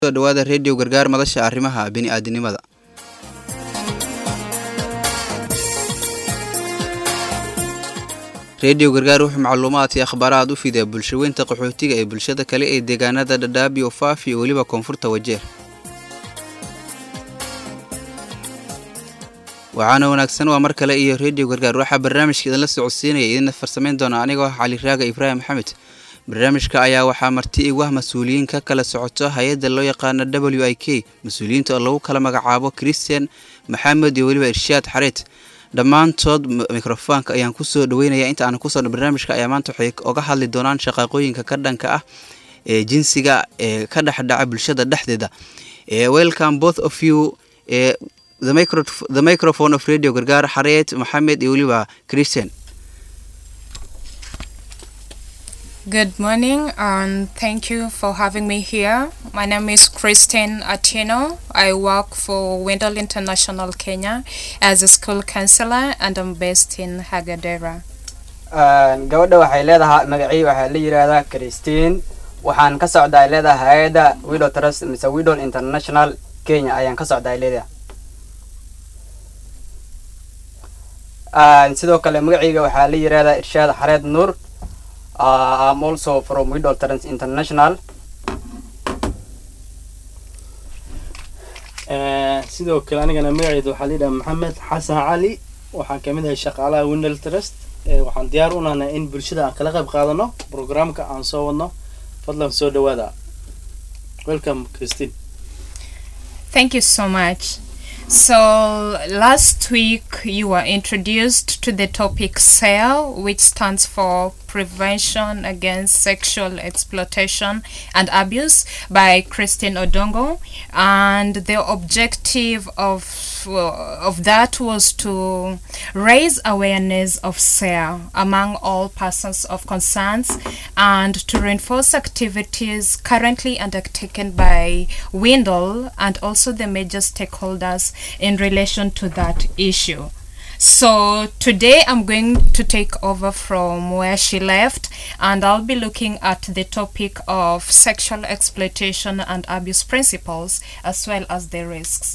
soo dhawaada reediyo gargaar madasha arrimaha bini'aadanimada reediyo gargaar wuxuu macluumaad iyo akhbaaraad u fidaa bulshaweynta qaxootiga ee bulshada kale ee deegaanada dhadhaabi ofaafi iyo weliba koonfurta wajeer waxaana wanaagsan waa mar kale iyo reediyo gargaar waxaa barnaamijka idinla socodsiinaya idinna farsamayn doona anigoo ah cali raaga ibraahim maxamed barnaamijka ayaa waxaa marti igu ah mas-uuliyiin ka kala socoto hay-adda loo yaqaano w i k mas-uuliyiinta oo lagu kala magacaabo christian maxamed iyo weliba irshaad xareed dhammaantood mikrofoonka ayaan kusoo dhaweynaya inta aan kusoo barnaamijka ayaa maanta waxay oga hadli doonaan shaqaaqooyinka ka dhanka ah ee jinsiga ee ka dhexdhaca bulshada dhexdeeda welcome both of you the, micro the microphone of radio gargaar xareed maxamed iyo weliba christian Good morning and thank you for having me here. My name is Christine Atino. I work for Wendell International Kenya as a school counselor and I'm based in Hagadera. gabadha waxay leedahay magacii waxaa la yidhaahdaa christine waxaan ka socdaa leedahay hay-adda widow trust mise widow international kenya ayaan ka socdaa leedahay sidoo kale magacayga waxaa la yidhaahdaa irshaad xareed nuur Uh, I'm also from Widow Trans International. sidoo kale anigana magaceyda waxaa la yidhaha maxamed xasan cali waxaan kamid ahay shaqaalaha windel trust waxaan diyaar u nahnay in bulshada aan kala qayb qaadano programka aan soo wadno fadlan soo dhawaada welcome christine Thank you so much. So last week you were introduced to the topic SAIL, which stands for Prevention Against Sexual Exploitation and Abuse by Christine Odongo, and the objective of of that was to raise awareness of SAIL among all persons of concerns and to reinforce activities currently undertaken by Windle and also the major stakeholders in relation to that issue. So today I'm going to take over from where she left and I'll be looking at the topic of sexual exploitation and abuse principles as well as the risks.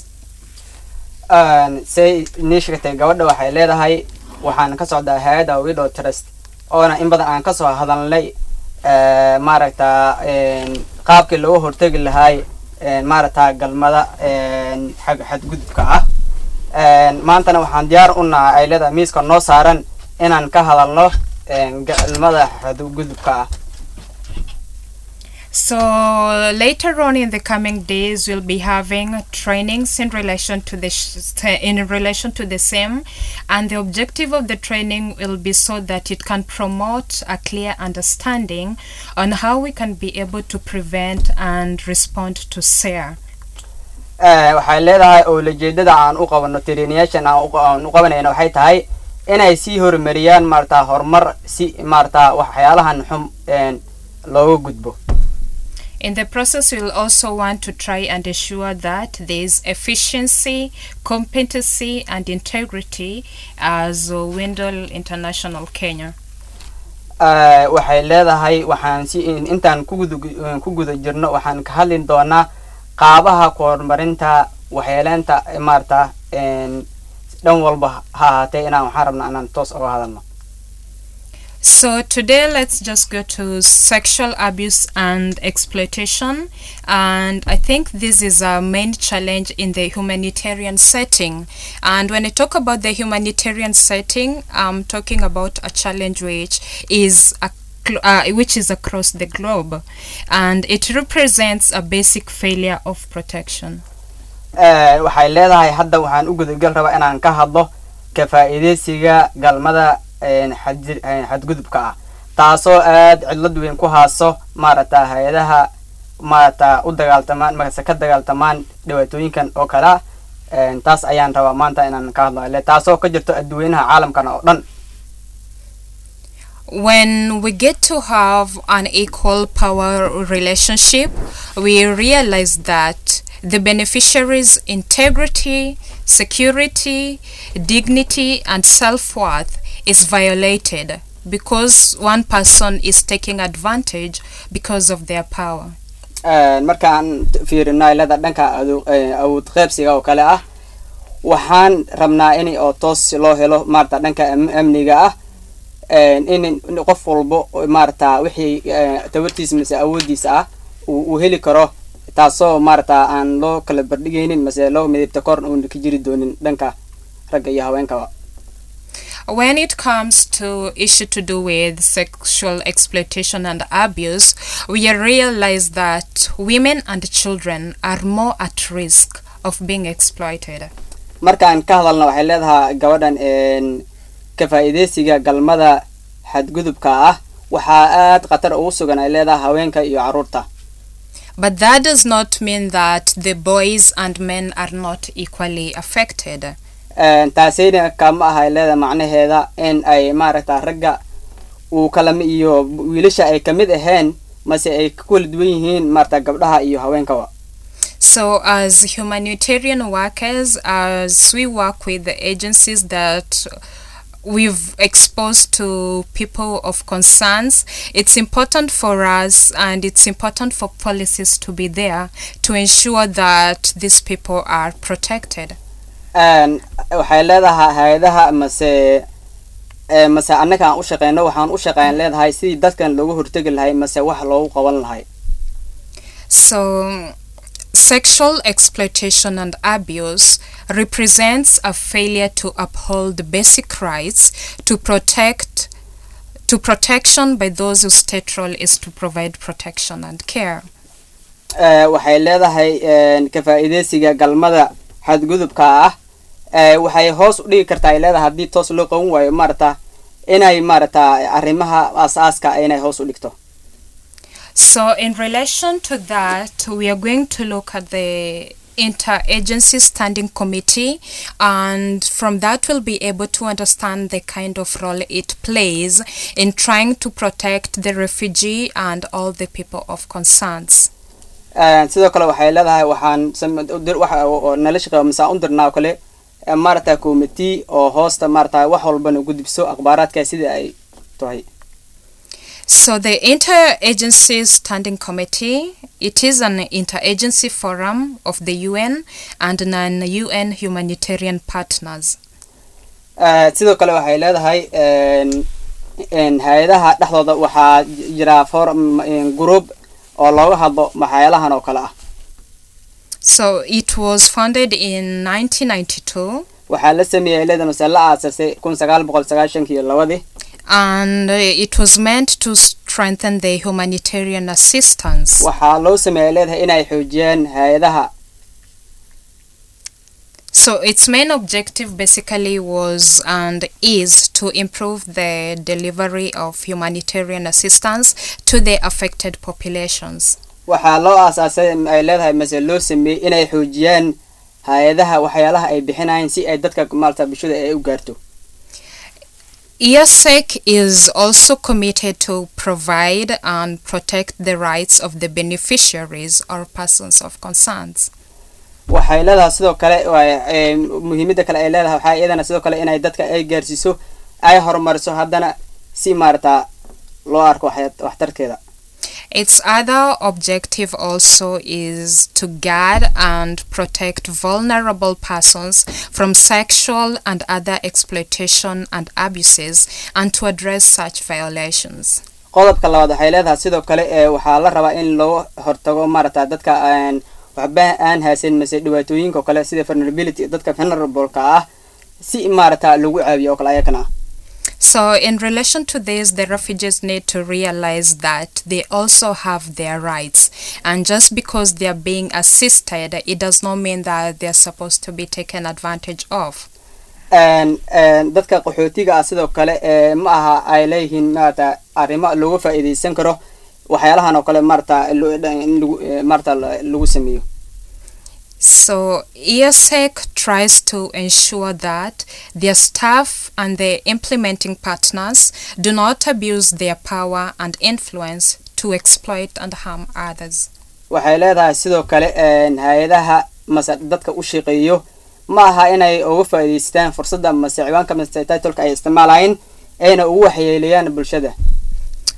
say inii sheegtay gabadha waxay leedahay waxaan ka socdaa hay-adda widow trust oona in badan aan kasoo hadalnay maaragta qaabkii looga hortegi lahay maaragta galmada xadgudubka ah maantana waxaan diyaar u naha ay leedahay miiska noo saaran inaan ka hadalno galmada xadgudubka ah So later on in the coming days, we'll be having trainings in relation to the in relation to the same, and the objective of the training will be so that it can promote a clear understanding on how we can be able to prevent and respond to SARE. waxay leedahay oo lajeedada aan u qabano treniyaashan aan u qabanayna waxay tahay inay sii horumariyaan maarata horumar si maarata waxyaalahan xum looga gudbo In the process, we'll also want to try and ensure that there is efficiency, competency, and integrity as Windle International Kenya. waxay leedahay waxaan si intaan ku guda jirno waxaan ka hadli doonaa qaabaha ku horumarinta waxyeeleynta maarata dhan walba ha ahaatee inaan waxaan rabna inaan toos oga hadalno So today let's just go to sexual abuse and exploitation and I think this is a main challenge in the humanitarian setting and when I talk about the humanitarian setting I'm talking about a challenge which is a uh, which is across the globe and it represents a basic failure of protection. waxay leedahay hadda waxaan u gudagal rabaa inaan ka hadlo ka faa'iidaysiga galmada xadgudubka ah taasoo aad cidlad weyn ku haaso maaragta hay-adaha maaragta u dagaaltamaan markase ka dagaaltamaan dhibaatooyinkan oo kale ah taas ayaan rabaa maanta inaan ka hadlo taasoo ka jirto adduweynaha caalamkan oo dhan when we get to have an equal power relationship, we realize that the beneficiary's integrity, security, dignity, and self worth is violated because one person is taking advantage because of their power. markaan fiirino aylada dhanka awood qeybsiga oo kale ah waxaan rabnaa in oo toos loo helo maarata dhanka amniga ah in qof walbo maarata wixii tabartiisa mase awoodiisa ah uu heli karo taasoo maarata aan loo kala bardhigaynin mase loo midibta kor uuna ka jiri doonin dhanka ragga iyo haweenkaba when it comes to issue to do with sexual exploitation and abuse, we realize that women and children are more at risk of being exploited. markaan ka hadalna waxay leedahay gabadhan ka faa'iidaysiga galmada xadgudubka ah waxaa aad khatar ugu sugan ay leedahay haweenka iyo carruurta But that does not mean that the boys and men are not equally affected. taasayna kama aha ay leedahay macnaheeda in ay maaragta ragga uu kalama iyo wiilasha ay kamid ahayn mase ay ka kala duwan yihiin maarata gabdhaha iyo haweenkaba So, as humanitarian workers, as we work with the agencies that we've exposed to people of concerns, it's important for us and it's important for policies to be there to ensure that these people are protected. waxay leedahay hay-adaha mase mase annaga aan u shaqeyno waxaan u shaqeyn leedahay sidii dadkan looga hortegi lahay mase wax loogu qaban lahay So, sexual exploitation and abuse represents a failure to uphold basic rights to protect to protection by those whose state role is to provide protection and care. waxay leedahay ka faa'iidaysiga galmada xadgudubka ah waxay hoos u dhigi kartaa ay leedahay haddii toos loo qaban waayo maarata inay maarata arrimaha aas-aaska inay hoos u dhigto So, in relation to that, we are going to look at the interagency standing committee, and from that, we'll be able to understand the kind of role it plays in trying to protect the refugee and all the people of concerns. sidoo kale waxay leedahay waxaan nala shaqeeyo masaan u dirnaa oo kale maarata committee oo hoosta maarata wax walbana gudbiso akhbaaraadka sida ay tahay So the Interagency Standing Committee, it is an interagency forum of the UN and non-UN humanitarian partners. sidoo kale waxay leedahay hay-adaha dhexdooda waxaa jira forum group oo looga hadlo maxyaalahan oo kale ah So it was founded in 1992 waxaa la sameeyey leeda mase la aasasay kun sagaal boqol sagaashankii labadii and uh, it was meant to strengthen the humanitarian assistance. waxaa loo sameeyey leedahay inay xoojiyaan hay-adaha So its main objective basically was and is to improve the delivery of humanitarian assistance to the affected populations. waxaa loo aasaasay ay leedahay mase loo sameeyey inay xoojiyaan hay-adaha waxyaalaha ay bixinayaan si ay dadka maarata bulshada ay u gaarto ESEC is also committed to provide and protect the rights of the beneficiaries or persons of concerns. waxay leedahay sidoo kale muhiimada kale ay leedahay waxaa iyadana sidoo kale inay dadka ay gaarsiiso ay horumariso haddana si maarata loo arko waxtarkeeda Its other objective also is to guard and protect vulnerable persons from sexual and other exploitation and abuses and to address such violations. qodobka labaad waxay leedahay sidoo kale waxaa la rabaa in loo hortago maarata dadka waxba aan haysan mase dhibaatooyinka oo kale sida vulnerability dadka vulnerableka ah si maarata lagu caabiyo oo kale ayakana ah So, in relation to this, the refugees need to realize that they also have their rights. And just because they are being assisted, it does not mean that they are supposed to be taken advantage of. dadka qaxootiga ah sidoo kale ma aha ay leeyihiin maarata arrimo looga faa'iidaysan karo waxyaalahan oo kale maarata maarata lagu sameeyo So, ESEC tries to ensure that their staff and their implementing partners do not abuse their power and influence to exploit and harm others. waxay leedahay sidoo kale hay-adaha mase dadka u shaqeeyo ma aha inay uga faa'iidaystaan fursadda mase ciwaanka mase titolka ay isticmaalayeen ayna ugu waxyeeleeyaan bulshada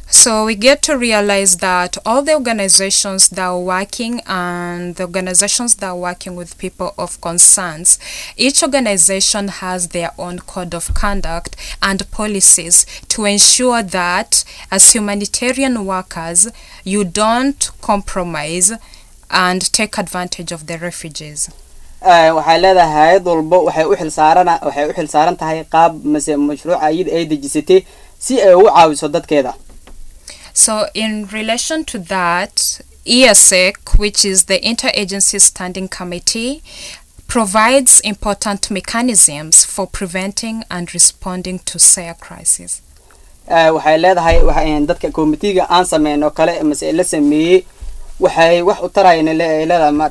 So we get to realize that all the organizations that are working and the organizations that are working with people of concerns, each organization has their own code of conduct and policies to ensure that as humanitarian workers, you don't compromise and take advantage of the refugees. Eh, waxay leedahay hay-ad walbo waxay u xilsaarana waxay u xilsaaran tahay qaab mase mashruuca iyada ay dejisatay si ay ugu caawiso dadkeeda So, in relation to that, ESEC, which is the Interagency Standing Committee, provides important mechanisms for preventing and responding to SARE crisis. Eh, waxay leedahay waxa- dadka komitiga aan sameyn oo kale mase la sameeyey waxay wax u tarayaan le- ay leedahay ma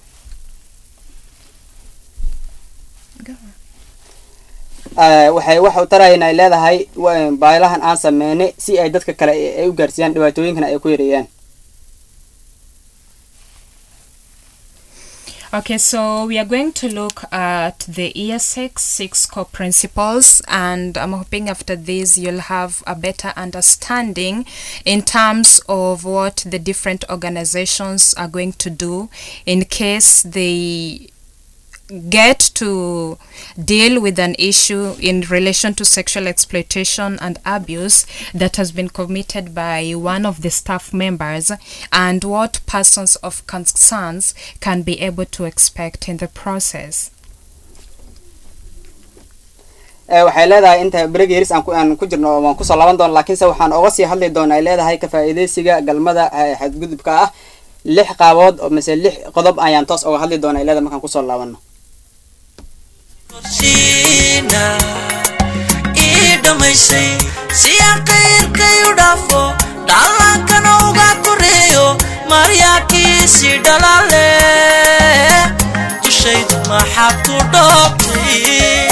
Eh, waxay wax u tarayaan ay leedahay wa- baahilahan aan sameynay si ay dadka kale ay ay u gaarsiiyaan dhibaatooyinkana ay ku yareeyaan Okay, so we are going to look at the ESX six core principles, and I'm hoping after this you'll have a better understanding in terms of what the different organizations are going to do in case they get to deal with an issue in relation to sexual exploitation and abuse that has been committed by one of the staff members and what persons of concerns can be able to expect in the process. Eh, waxay leedahay inta bregeris aan ku aan ku jirno waan kusoo laaban doona laakiinse waxaan oga sii hadli doona ay leedahay ka faa'iidaysiga galmada eh, xadgudubka ah lix qaabood oo mise lix qodob ayaan toos oga hadli doona ay leedahay markaan kusoo laabano siina ii dhammaysay si aan qayrkay u dhaafo dhallankana uga koreeyo maryaankiisii dhalaale dushaydu maxaad ku dhoobtay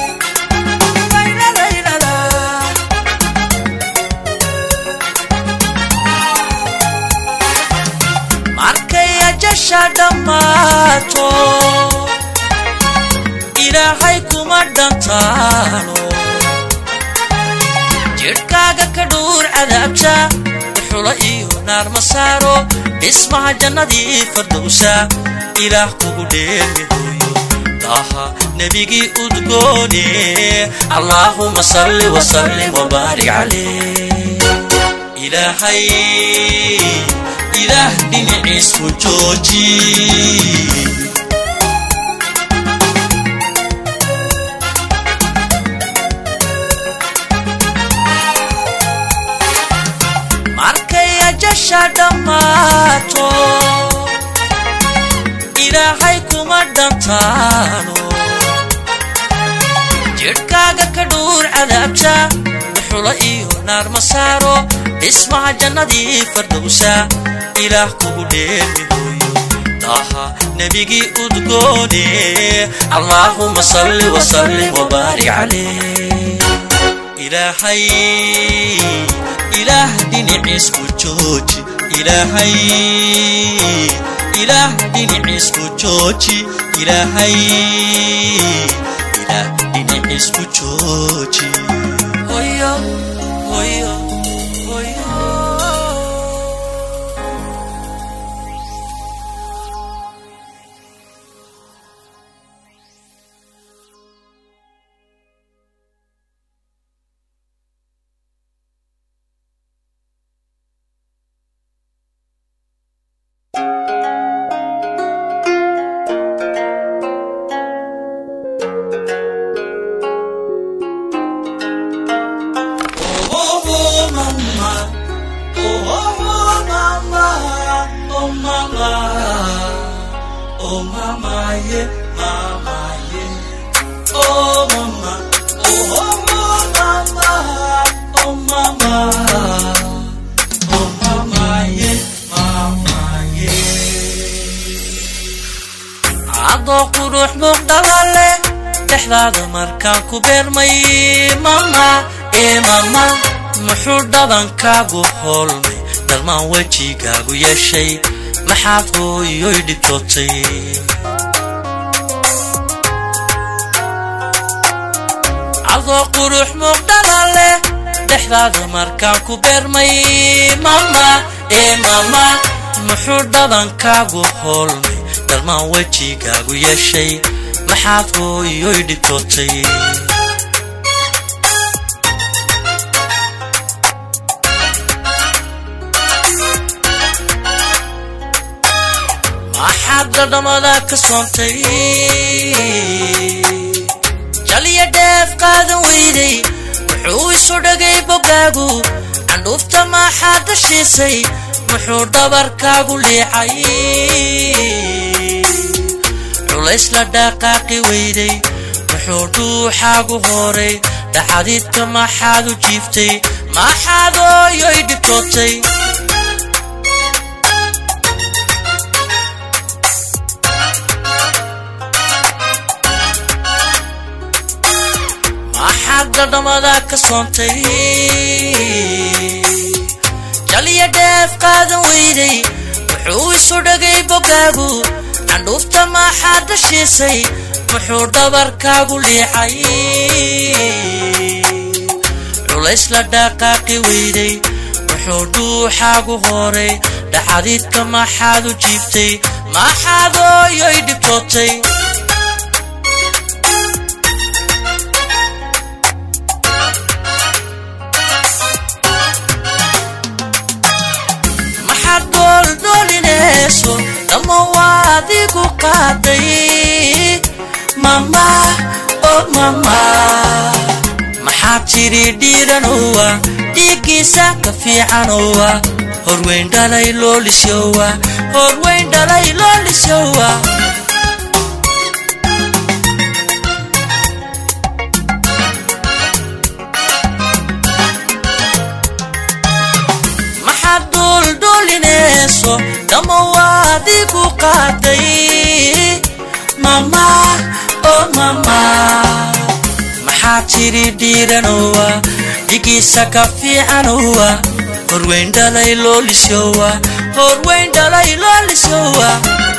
markay ajasha dhammaato ilaahay kuma dhantaano jidhkaaga ka dhuur cadaabta xulo iyo naar ma saaro dhismaha jannadii fardowsa ilaah kugu dheermi hooyo daaha nebigii udgoone allaahuma salli wasallim wabaarik calee ilaahay ilaah dhinaciisku jooji markay ajasha dhammaato ilaahay kuma dhantaano jidhkaaga ka dhuur cadaabta xulo iyo naar ma saaro dhismaha jannadii fardowsa ilaah kugu dheermi hooyo daaha nebigii udgoone allaahuma salli wasallim wabaarik calee ilaahay ilaah dhinaciisku jooji ilaahay ilaah dhinaciisku jooji ilaahay ilaah dhinaciisku jooji hoyo hoyo hoyo Oh, oh, mama. Oh, oh, oh, mama. Oh, mama. Oh, mama, yeah, mama, yeah. Oh, mama. Oh, oh, oh, mama. Oh, mama. Oh, mama, yeah, mama, yeah. adoo qurux muuqdala leh dhexdaada markaan ku beermay mama ee mama muxuu dhabankaagu hoolmay dhalmaan wejigaagu yeeshay maxaad hooyoy dhibtootay adoo qurux muuqdala leh dhexdaada markaan ku beermay mama ee mama muxuu dhadankaagu hoolmay dhalmaan wejigaagu yeeshay maxaad hooyoy dhibtootay maxaad dhadhamada ka soontay jaliya dheef qaadan weyday wuxuu isu dhagay bogaagu candhuufta maxaad dashiisay muxuu dhabarkaagu liicay culays la dhaqaaqi weyday muxuu dhuuxaagu horay dhaxadiidka maxaad u jiiftay maxaad ooyoy dhibtootay maxaad dhadhamada ka soontay jaliya dheef qaadan weyday wuxuu isu dhagay bogaagu candhuufta maxaad dashiisay muxuu dhabarkaagu liicay culays la dhaqaaqi weyday wuxuu dhuuxaagu horay dhaxadiidka maxaad u jiiftay maxaad ooyoy dhibtootay maxaad dooldoolinayso dhamma waadigu qaaday mama oh mama maxaad tidhi dhiiranowa dhiiggiisa ka fiicanowa horweyn dhalay loolisyowa horweyn dhalay loolisyowa maxaad duuldhuulinayso dhamma waadigu qaaday mama oh mama maxaad tidhi dhiiranowa dhigiisa ka fiicanowa horweyn dhalay loolisyowa horweyn dhalay loolisyowa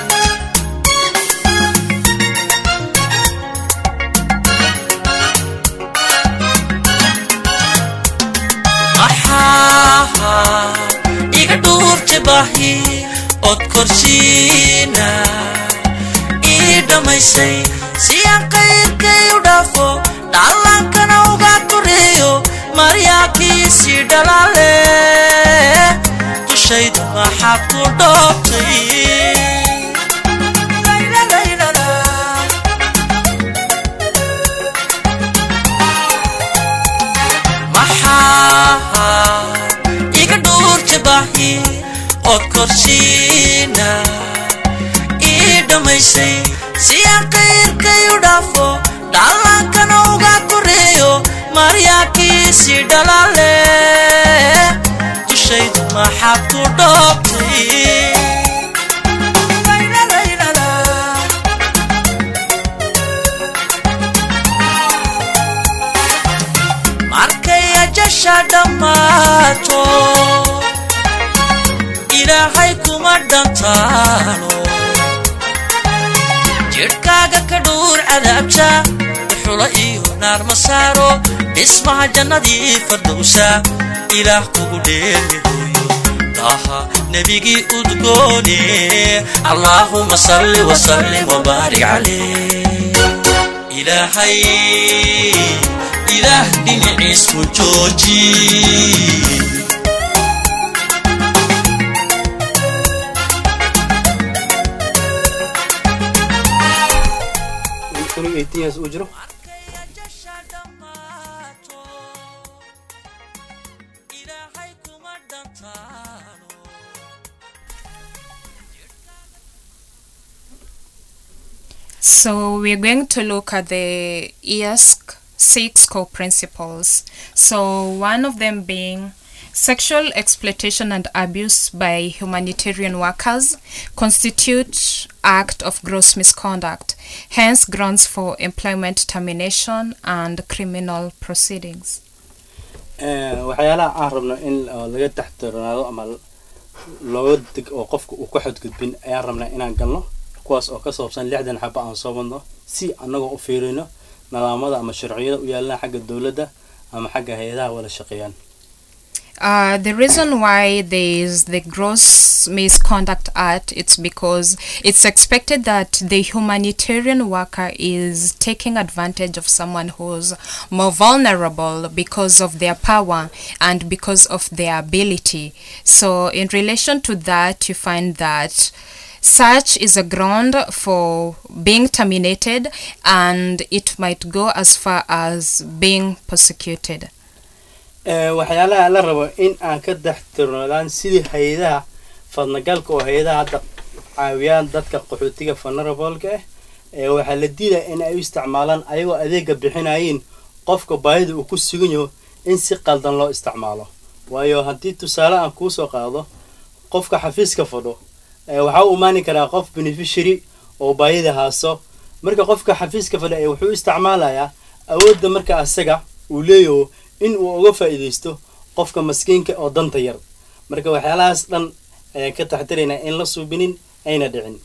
maxaa iga dhuurta baahi ood korsiina ii dhammaysay si aan qayrkay u dhaafo dhallaankana uga koreeyo maryaankiisii dhalaale dushayda maxaad ku dhoobtay maxaa iga dhuurta baahi ood korsiina ii dhammaysay si aan qayrkay u dhaafo dhallaankana uga koreeyo maryaankiisii dhalaale dushayda maxaad ku dhoobtay markay ajasha dhammaato ilaahay kuma dhantaano jidhkaaga ka dhuur cadaabta dhuxula iyo naar ma saaro dhismaha jannadii fardowsa ilaah kugu dheermihooyo taaha nebigii udgoone allaahuma salli wasallim wabaarik calee ilaahay ilaah dhinaciisku jooji aniga 18 years uu jiro So we're going to look at the ESC six core principles. So one of them being sexual exploitation and abuse by humanitarian workers constitute act of gross misconduct, hence grounds for employment termination and criminal proceedings. Eh, waxyaalaha aan rabno in oo laga taxtirnaado ama looga deg oo qofka uu ku xadgudbin ayaan rabnaa inaan galno kuwaas oo ka saabsan lixdan xaba aan soo wadno si annagoo u fiirino nidaamada ama sharciyada u yaalana xagga dowladda ama xagga hay-adaha wada shaqeeyaan Uh, the reason why there is the gross misconduct act it's because it's expected that the humanitarian worker is taking advantage of someone who's more vulnerable because of their power and because of their ability so in relation to that you find that such is a ground for being terminated and it might go as far as being persecuted Ee, waxyaalaha la rabo in aan ka daxtirnoodaan sidii hay-adaha fadnagalka oo hay-adaha hadda caawiyaan dadka qaxootiga vulnerableka ah ee waxaa la diidaa in ay u isticmaalaan ayagoo adeega bixinayiin qofka baahida uu ku sugan yaho in si qaldan loo isticmaalo waayo haddii tusaale aan kuusoo qaado qofka xafiiska fadho ee waxaa u imaani karaa qof beneficiary oo baahida haaso marka qofka xafiiska fadha ee wuxuu isticmaalayaa awoodda marka asaga uu leeyaho in uu uga faa'iidaysto qofka maskiinka oo danta yar marka waxyaalahaas dhan ayaan ka taxtiraynaa in la suubinin ayna dhicin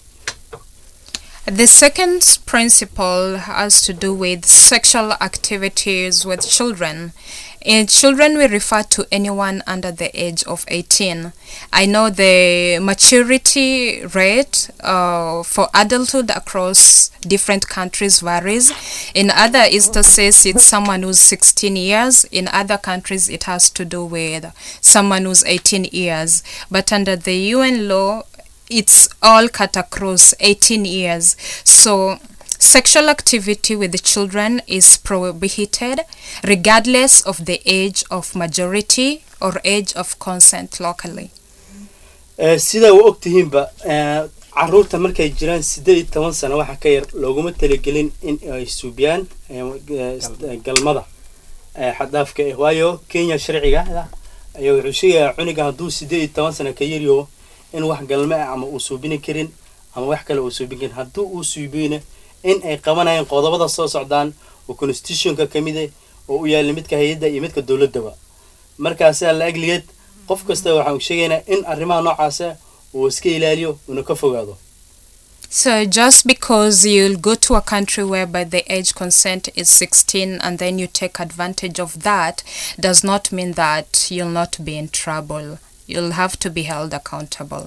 The second principle has to do with sexual activities with children. In children, we refer to anyone under the age of 18. I know the maturity rate uh, for adulthood across different countries varies. In other instances, it's someone who's 16 years. In other countries, it has to do with someone who's 18 years. But under the UN law, it's all cut across 18 years. So sexual activity with the children is prohibited regardless of the age of majority or age of consent locally. Ee, sida u ogtihiinba ee, caruurta markay jiraan siddeed iyo toban sano waxa ka yar looguma talagelin in ay suubiyaan ee, ee, is- galmada ee, xaddaafka ah waayo kenya sharciga ayaa wuxuu sheegayaa cuniga hadduu siddeed iyo toban sano ka yaryaho in wax galme ah ama uu suubini karin ama wax kale uu suubin karin hadduu uu suubiyona in ay qabanayaan qodobada soo socdaan oo constitutionka ka mid ah oo u yaalla midka hay-adda iyo midka dowladdaba markaasaa la agligeed qof kasta waxaan sheegaynaa in arrimaha noocaasa uu iska ilaaliyo una ka fogaado So just because you'll go to a country whereby the age consent is 16 and then you take advantage of that does not mean that you'll not be in trouble. You'll have to be held accountable.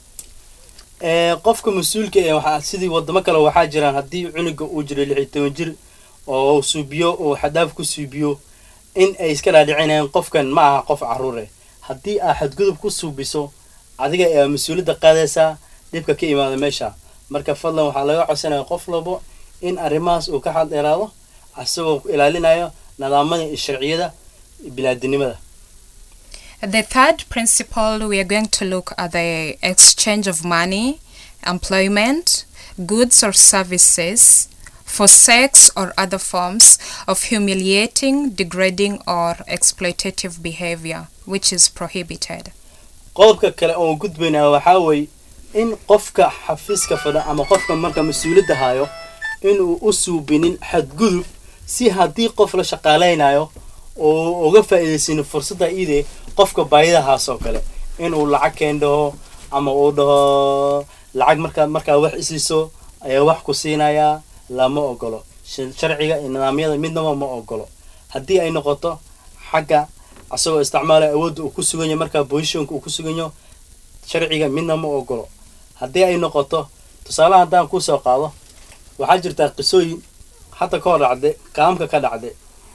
Ee, qofka mas-uulka ee waxaa sidii wadamo kale waxaa jiraan haddii cunuga uu jiro lix iyo toban jir oo suubiyo oo xadaaf ku suubiyo in ay iska dhaadhicinayaan qofkan ma aha qof caruure haddii aa xadgudub ku suubiso adiga ayaa mas-uuliyadda qaadaysaa dhibka ka imaada meesha marka fadlan waxaa laga codsanaya qof walbo in arrimahaas uu ka xaldheeraado asagoo ilaalinayo nidaamada iyo sharciyada bilaadinimada The third principle, we are going to look at the exchange of money, employment, goods or services for sex or other forms of humiliating, degrading, or exploitative behavior, which is prohibited. qodobka kale oon gudbaynaa waxaa weeye in qofka xafiiska fadha ama qofka marka mas-uuliyadda hayo inuu u suubinin xadgudub si haddii qof la shaqaalaynayo oo uga faa'iidaysin fursadda iide qofka baahidahaas oo kale inuu lacag keen dhaho ama uu dhaho lacag markaa markaa wax isiiso ayaa wax ku siinayaa lama ogolo Sh- sharciga iyo nidaamyada midnaba ma ogolo haddii ay noqoto xagga asagoo isticmaalaya awoodda uu ku sugan yahay markaa positionka uu ku sugan yaho sharciga midna ma ogolo haddii ay noqoto tusaalaha haddaan kusoo qaado waxaa jirtaa qisooyin hadda ka hor dhacday kaamka ka dhacday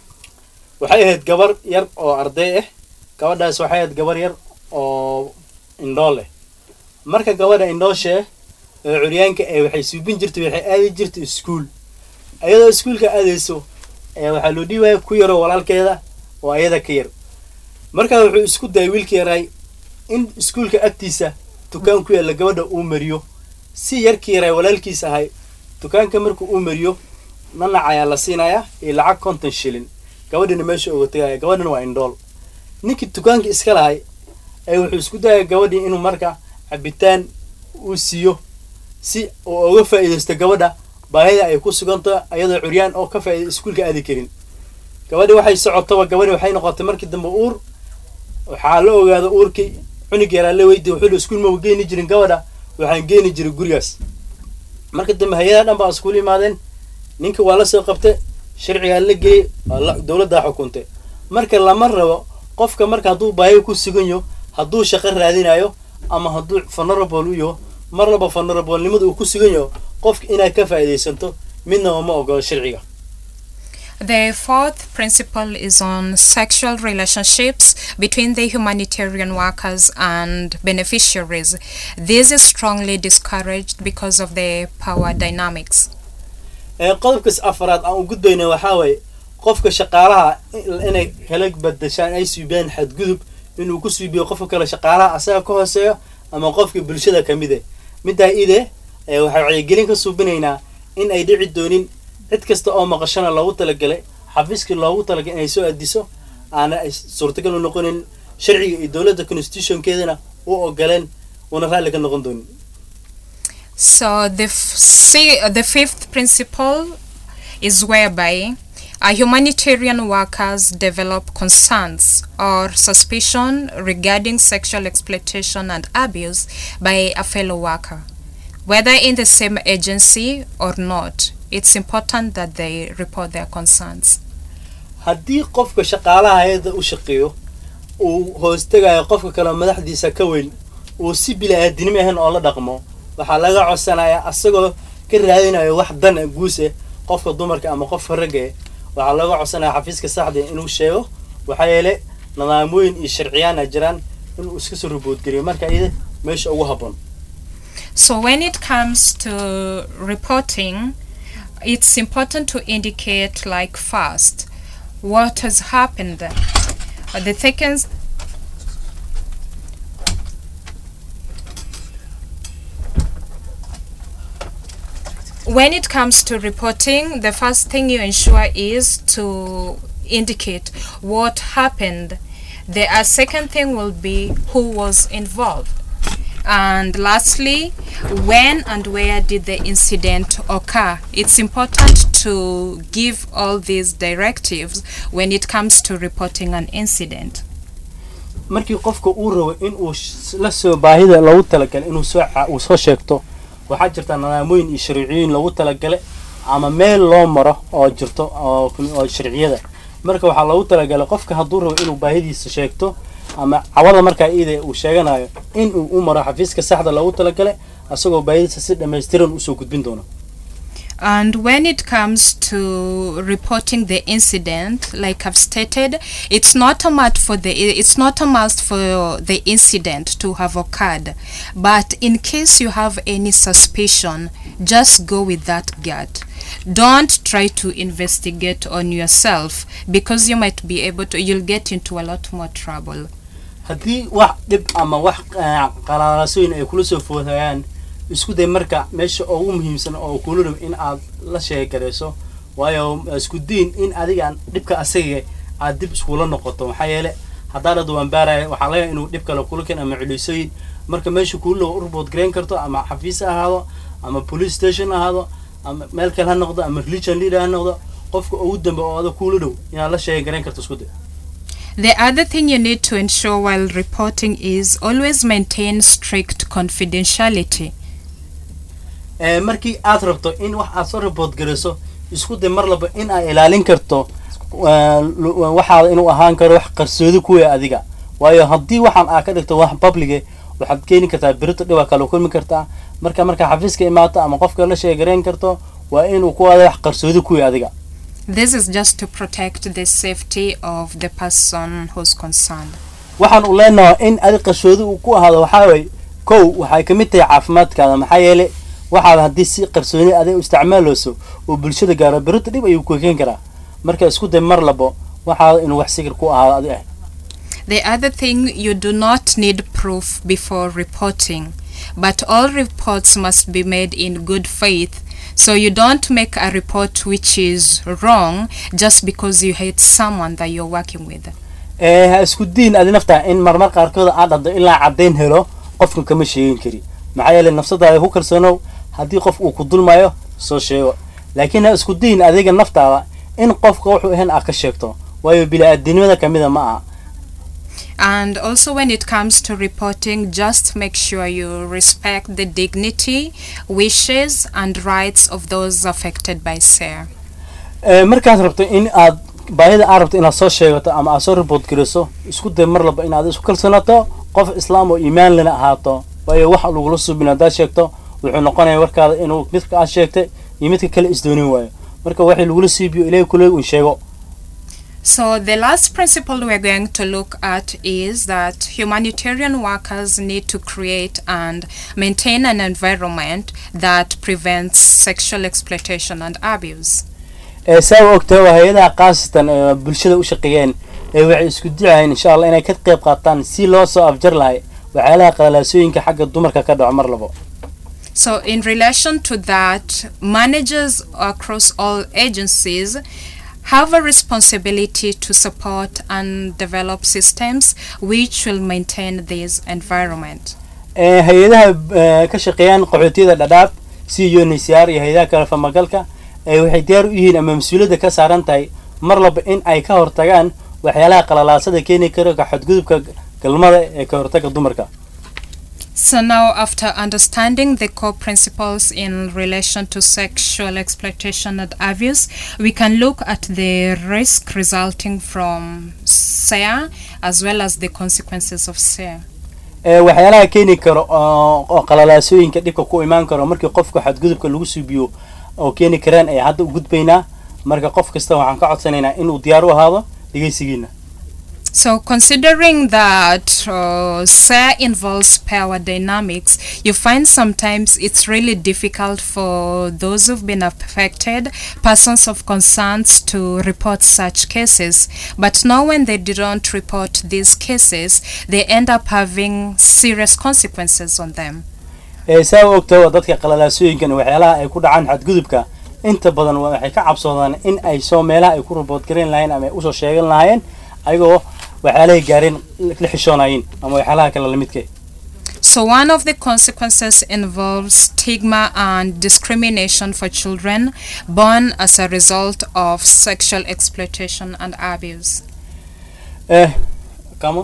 waxay ahayd gabar yar oo arday ah gabadhaas waxay ahayd gabar yar oo indhoo leh marka gabadha indhooshe ee curyaanka ee waxay suubin jirtay waxay aadi jirtay iskuul ayadoo iskuulka aadayso ee waxaa loo dhiibaya ku yaroo walaalkeeda oo ayada ka yar markaa wuxuu isku dayay wiilka yaray in iskuulka agtiisa dukaan ku yaalla gabadha uu mariyo si yarkii yaray walaalkiis ahay dukaanka markuu uu mariyo nanac ayaa la siinayaa iyo lacag konton shilin gabadhina meesha uga tegaya gabadhina waa indhool ninkii dukaanka iska lahay ee wuxuu isku dayay gabadhii inuu marka cabitaan uu siiyo si uu uga faa'iidaysto gabadha baahida ay ku suganto ayadoo curyaan oo ka faa'iida iskuulka aadi karin gabadhi waxay socotaba gabadhi waxay noqotay markii dambe uur waxaa la ogaada uurkii cunug yaraa la weydiy wuxuu iskuul ma geeni jirin gabadha waxaan geeni jiray gurigaas marka dambe hay-adaha dhan baa iskuul imaadeen ninka waa la soo qabtay sharcigaa la geeyey waa la- dowladdaa xukuntay marka lama rabo qofka marka hadduu baahi ku sugan yaho hadduu shaqo raadinayo ama hadduu vulnerable u yaho mar laba vulnerablenimada uu ku sugan yaho qofka inaad ka faa'iidaysanto midnaba ma ogolo sharciga The fourth principle is on sexual relationships between the humanitarian workers and beneficiaries. This is strongly discouraged because of the power dynamics. Ee, qodobkas afraad aan u gudbayna waxaa waaye qofka shaqaalaha in- inay kala badashaan ay suubiyaan xadgudub inuu ku suubiyo qofka kale shaqaalaha asaga ka hooseeyo ama qofka bulshada ka mid eh middaa ide ee, waxay wacyigelin ka suubinaynaa in ay dhici doonin cid kasta oo maqashana loogu talagalay xafiiskii loogu talagalay inay soo adiso aana ay suurtagal u noqonin sharciga iyo dowladda constitutionkeedana u ogoleen una raalli ka noqon doonin So the f- see, the fifth principle is whereby our humanitarian workers develop concerns or suspicion regarding sexual exploitation and abuse by a fellow worker, whether in the same agency or not. It's important that they report their concerns. haddii qofka shaqaalaha hay-adda u shaqeeyo uu hoostagayo qofka kale madaxdiisa ka weyn uu si bila-aadinimo ahayn oo la dhaqmo waxaa laga codsanayaa asagoo ka raadinayo wax dana guuse qofka dumarka ama qofka ragga eh waxaa laga codsanaya xafiiska saxda inuu sheego waxaa yeele nidaamooyin iyo sharciyaana jiraan inuu iska soo ruboodgeliyo marka iyada meesha ugu habboon So when it comes to reporting, it's important to indicate like first what has happened. Uh, The second when it comes to reporting, the first thing you ensure is to indicate what happened. The uh, second thing will be who was involved. And lastly, when and where did the incident occur? It's important to give all these directives when it comes to reporting an incident. markii qofka uu rabo in uu sh- la soo baahida loogu talagalay inuu soo ca- uu soo sheegto waxaa jirta nidaamooyin iyo sharciyooyin loogu talagalay ama meel loo maro oo jirto oo kun- oo sharciyada marka waxaa loogu talagalay qofka hadduu rabo inuu baahidiisa sheegto ama cawada markaa iyada uu sheeganayo in uu u maro xafiiska saxda loogu talagalay asagoo baahidiisa si dhammaystiran usoo gudbin doono And when it comes to reporting the incident, like I've stated, it's not a must for the it's not a must for the incident to have occurred. But in case you have any suspicion, just go with that gut. Don't try to investigate on yourself because you might be able to you'll get into a lot more trouble. haddii wax dhib ama wax eh, qalaalasooyin ay kula soo foodayaan isku day marka meesha ugu muhiimsan oo kula rabo in aad la sheegarayso waayo isku diin in adiga dhibka asaga aad dib iskula noqoto maxaa yeele haddaa dhad waan baaraya waxaa laga inuu dhib kale kula keen ama culisooyin marka meesha kula u report garayn karto ama xafiis ha ahaado ama police station ha ahaado ama meel kale ha noqdo ama religion leader ha noqdo qofka ugu dambe oo ada kula dhow inaad la sheegarayn karto isku day The other thing you need to ensure while reporting is always maintain strict confidentiality. Ee, markii aad rabto in wax aad soo report garayso isku day mar laba in aad ilaalin karto waa, lu- waa, waxaada inuu ahaan karo wax qarsoodi kuwa adiga waayo haddii waxaan aad ka dhigto wax publige waxaad keeni kartaa berito dhibaa kale kulmi kartaa marka markaa xafiiska imaato ama qofka la sheegarayn karto waa inuu ku aada wax qarsoodi kuwa adiga This is just to protect the safety of the person who's concerned. waxaan u leenahay in adi qarsoodi uu ku ahaado waxaa waye kow waxay ka mid tahay caafimaadkaada maxaa yeele waxaad haddii si qarsooni adig u isticmaaleyso oo bulshada gaaro berito dhib ayuu ku keen karaa marka isku day mar labo waxaada inuu wax sikir ku ahaado adi ah The other thing, you do not need proof before reporting, but all reports must be made in good faith. So you don't make a report which is wrong just because you hate someone that you're working with. ee ha isku diin adi naftaa in marmar qaarkood aad dhaddo ilaa caddayn helo qofka kama sheegin kari maxaa yeele nafsadaada ku kalsoonow haddii qof uu ku dulmayo soo sheego laakiin ha isku diin adiga naftaada in qofka wuxuu ahayn aad ka sheegto waayo bili-aadinimada kamida ma aha And also, when it comes to reporting, just make sure you respect the dignity, wishes, and rights of those affected by SARE. Ee, markaad rabto in aad baahida aad rabto inaad soo sheegato ama aad soo report gariso isku day mar laba inaad isku kalsoonato qof islaam oo iimaan lena ahaato waayo waxa lagula subin haddaad sheegto wuxuu noqonaya warkaada inuu midka aad sheegtay iyo midka kale isdoonin waayo marka waxay lagula siibiyo ilaahay kuleeg un sheego So, the last principle we're going to look at is that humanitarian workers need to create and maintain an environment that prevents sexual exploitation and abuse. ee saa u ogtahay waa hay-adaha khaasatan ee bulshada u shaqeeyeen ee waxay isku dicayeen insha allah inay ka qayb qaataan si loo soo afjar lahay waxyaalaha qalalaasooyinka xagga dumarka ka dhaco mar labo So, in relation to that, managers across all agencies have a responsibility to support and develop systems which will maintain this environment. ee hay-adaha ee, ka shaqeeyaan qaxootiyada dhadhaab si unhcr iyo hay-adaha kale famagalka ee waxay diyaar u yihiin ama mas-uuliyadda ka saaran tahay mar laba in ay ka hortagaan waxyaalaha qalalaasada keeni kara ka xadgudubka galmada ee ka hortaga dumarka So now, after understanding the core principles in relation to sexual exploitation and abuse, we can look at the risk resulting from SEA as well as the consequences of SEA. ee waxyaalaha keeni karo oo oo qalalaasooyinka dhibka ku imaan karo markii qofka xadgudubka lagu suubiyo oo keeni karaan ay hadda u gudbaynaa marka qof kasta waxaan ka codsanaynaa inuu diyaar u ahaado dhegeysigiina So, considering that uh, SEA involves power dynamics, you find sometimes it's really difficult for those who've been affected, persons of concerns, to report such cases. But now, when they don't report these cases, they end up having serious consequences on them. ee saa u ogtahay waa dadka qalalaasooyinkan waxyaalaha ay ku dhacaan xadgudubka inta badan waa- waxay ka cabsoodaan in ay soo meelaha ay ku rabood garan lahayn ama ay usoo sheegan lahaayeen ayagoo waxyaalahay gaareen la xishoonayeen ama waxyaalaha kale lamidka So, one of the consequences involves stigma and discrimination for children born as a result of sexual exploitation and abuse. eh come on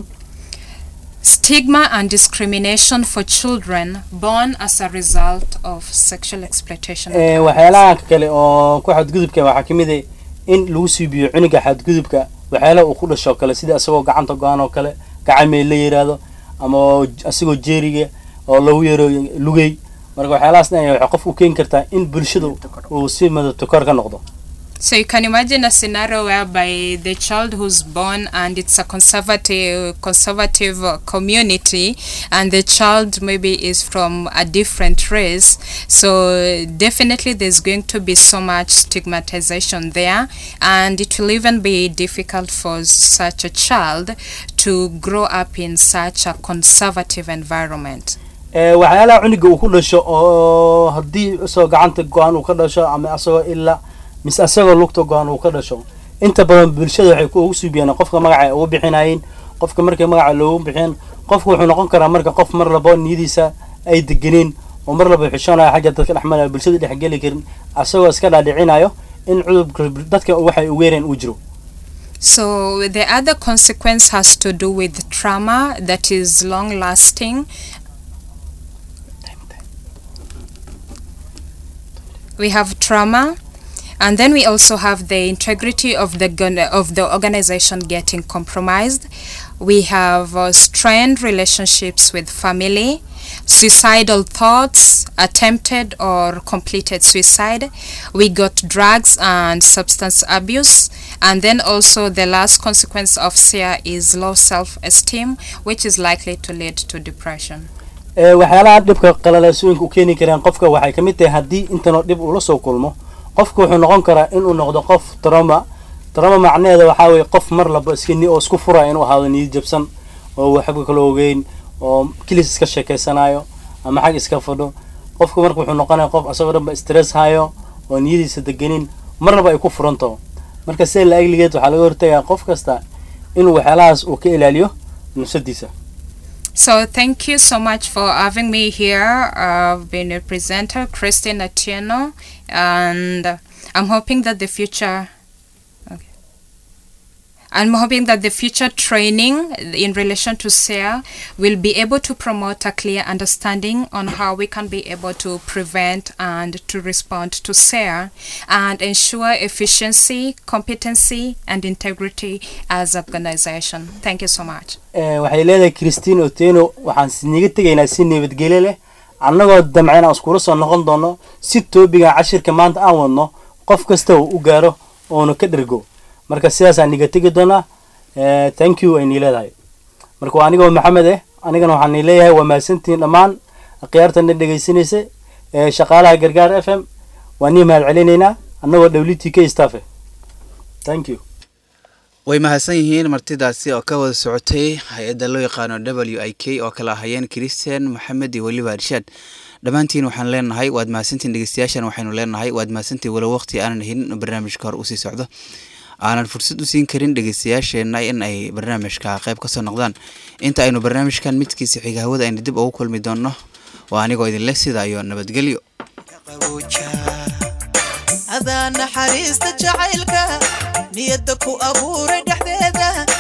Stigma and discrimination for children born as a result of sexual exploitation. and ee abuse. waxyaalaha kale oo ku xadgudubka waxaa ka mid ah in lagu siibiyo cunuga xadgudubka waxyaalaha uu ku dhasho kale sida isagoo gacanta go-an oo kale gacamey la yiraahdo ama oo j- isagoo jeeriga oo lagu yaro lugey marka waxyaalahaasna ay waxay qof u keeni kartaa in bulshada uu si madabtokor ka noqdo So you can imagine a scenario whereby the child who's born and it's a conservative conservative uh, community and the child maybe is from a different race. So definitely there's going to be so much stigmatization there and it will even be difficult for such a child to grow up in such a conservative environment. ee waxyaalaha cunuga uu ku dhasho oo haddii isagoo gacanta go-an uu ka dhasho ama isagoo ilaa mise isagoo lugta go-an uu ka dhasho inta badan bulshada waxay ku ugu suubiyaan qofka magaca ay ugu bixinayeen qofka markay magaca loogu bixiyeen qofka wuxuu noqon karaa marka qof mar labo niyadiisa ay deganeen oo mar laba xishoonaya xagga dadka dhexmalaya bulshada dhexgeli karin asagoo iska dhaadhicinayo in cudurka dadka waxay ugeereen uu jiro So the other consequence has to do with trauma that is long lasting. We have trauma and then we also have the integrity of the gun- of the organization getting compromised. We have uh, strained relationships with family, suicidal thoughts, attempted or completed suicide. We got drugs and substance abuse. And then also the last consequence of SEA is low self-esteem, which is likely to lead to depression. ee waxyaalaha dhibka qalalaasooyinka u keeni karaan qofka waxay ka mid tahay haddii intanoo dhib uu la soo kulmo qofka wuxuu noqon karaa inuu noqdo qof trauma trauma macnaheeda waxaa weeye qof mar laba iska ni oo isku furaya inuu ahaado niyad jabsan oo waxba kala ogeyn oo kilis iska sheekeysanayo ama xag iska fadho qofka marka wuxuu noqonaya qof asagoo dhanba stress hayo oo niyadiisa deganin marnaba ay ku furanto marka sida la egligeed waxaa laga hortagayaa qof kasta inuu waxyaalahaas uu ka ilaaliyo nafsadiisa So thank you so much for having me here. I've been a presenter, Christine Atieno, and I'm hoping that the future. Okay. I'm hoping that the future training in relation to SARE will be able to promote a clear understanding on how we can be able to prevent and to respond to SARE and ensure efficiency, competency, and integrity as organization. Thank you so much. Eh, waxay leedahay christine oteno waxaan siniga tegaynaa si nabadgelyo leh annagoo damceen aan iskula soo noqon doono si toobiga cashirka maanta aan wadno qof kasta uu u gaaro oonu ka dhergo marka sidaasaan niga tegi doonaa Eh, thank you aynii leedahay marka waa anigoo maxamed eh anigana waxaan nii leeyahay waa mahadsantihiin dhammaan akhyaartana dhegaysanaysa ee shaqaalaha gargaar f m waa nii mahad celinaynaa annagoo w t k staff eh thank you way mahadsan yihiin martidaasi oo ka wada socotay hay-adda loo yaqaano w i k oo kala ahayeen christian maxamed iyo weliba irshaad dhammaantiin waxaan leenahay waad mahadsantiin dhegeystayaashan waxaynu leenahay waad mahadsantiin walow waqti aanan helin barnaamijka hor usii socdo aanan fursad u siin karin dhegeystayaasheenna in ay barnaamijka qayb kasoo noqdaan inta aynu barnaamijkan midkiisa xiga hawada aynu dib ugu kulmi doonno waa anigoo idinleh sida iyo nabadgelyo adaa naxariista jacaylka niyadda ku abuuray dhexdeeda